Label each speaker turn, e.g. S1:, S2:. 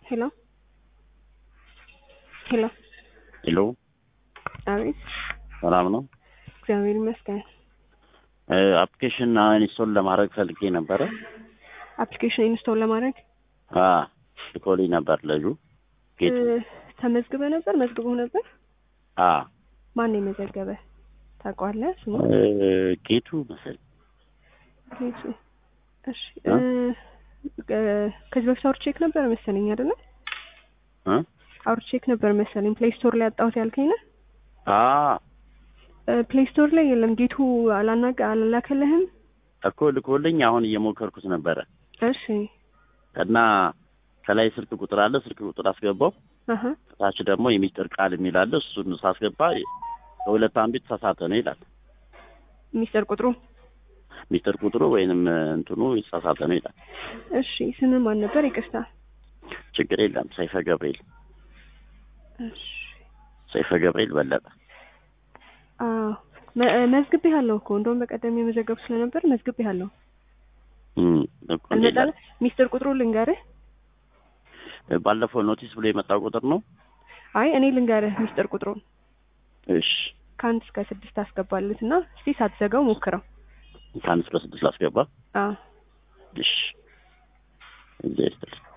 S1: ሄሎ ሄሎ
S2: ሄሎ
S1: አቤት
S2: ሰላም ነው።
S1: እግዚአብሔር ይመስገን።
S2: አፕሊኬሽን ኢንስቶል ለማድረግ ፈልጌ ነበረ።
S1: አፕሊኬሽን ኢንስቶል ለማድረግ
S2: አ ልኮልኝ ነበር ልጁ ጌቱ።
S1: እ፣ ተመዝግበ ነበር መዝግቦ ነበር።
S2: አ
S1: ማን ነው የመዘገበ ታውቀዋለህ? ስሙ
S2: እ፣ ጌቱ መሰለኝ።
S1: ጌቱ። እሺ
S2: እ?
S1: እ፣ እ፣ ከዚህ በፊት አውርቼክ ነበር መሰለኝ አይደለ?
S2: እ?
S1: አውርቼክ ነበር መሰለኝ። ፕሌይ ስቶር ላይ አጣሁት ያልከኝ ነው።
S2: አ
S1: ፕሌይ ስቶር ላይ የለም። ጌቱ አላናቀ አላላከልህም?
S2: እኮ ልኮልኝ አሁን እየሞከርኩት ነበረ
S1: እሺ
S2: እና ከላይ ስልክ ቁጥር አለ። ስልክ ቁጥር አስገባው።
S1: አሀ
S2: ከታች ደግሞ የሚስጥር ቃል የሚል አለ። እሱን ሳስገባ ከሁለት አንዱ የተሳሳተ ነው ይላል።
S1: ሚስጥር ቁጥሩ
S2: ሚስጥር ቁጥሩ ወይንም እንትኑ የተሳሳተ ነው ይላል።
S1: እሺ ስም ማን ነበር? ይቅርታ።
S2: ችግር የለም። ሰይፈ ገብርኤል
S1: እሺ
S2: ሰይፈ ገብርኤል በለጠ።
S1: አዎ መ- መዝግቤ ያለው እኮ እንደውም በቀደም የመዘገብ ስለነበር መዝግቤ ያለው
S2: እም፣ እኮ እንዴት
S1: አልመጣለ ሚስጥር ቁጥሩ ልንገርህ።
S2: ባለፈው ኖቲስ ብሎ የመጣው ቁጥር ነው።
S1: አይ እኔ ልንገርህ ሚስጥር ቁጥሩን
S2: እሺ
S1: ከአንድ እስከ ስድስት አስገባለት እና እስቲ ሳትዘጋው ሞክረው።
S2: ከአንድ እስከ ስድስት ላስገባ።
S1: አዎ
S2: እሺ እግዚአብሔር ይስጥልኝ።